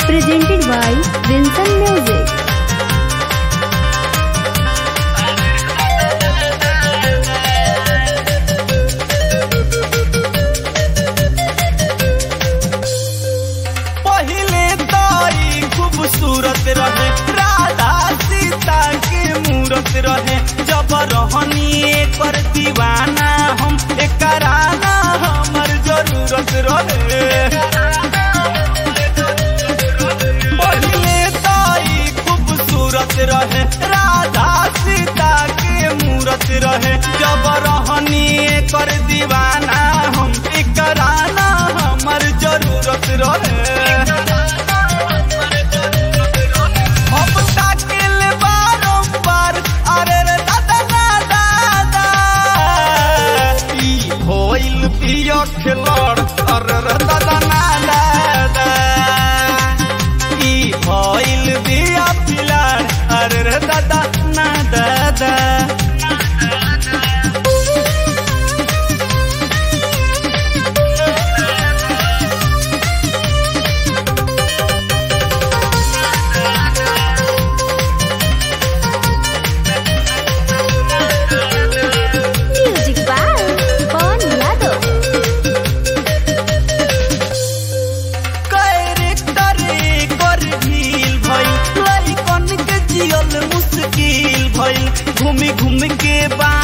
presented by Vincent Music. पहिले ताई खूबसूरत रहे राधा सीता के मूरत रहे जब रहनी कर दीवाना हम एकराना हमर जरूरत रहे पहिले ताई खूबसूरत रहे राधा सीता के मूरत रहे जब रहनी कर दीवाना हम एकराना हमर जरूरत रहे हम ताकिल बारंबार अरे रे दादा दादा दादा ई होइल पियो खिलड़ अरे रे दादा ना दादा ई होइल दिया पिलाड़ अरे रे दादा ना दादा Music by Pawan Yadav. Character कर ढील भइल लइकन के जियल मुश्किल भइल घूमी घूम के बा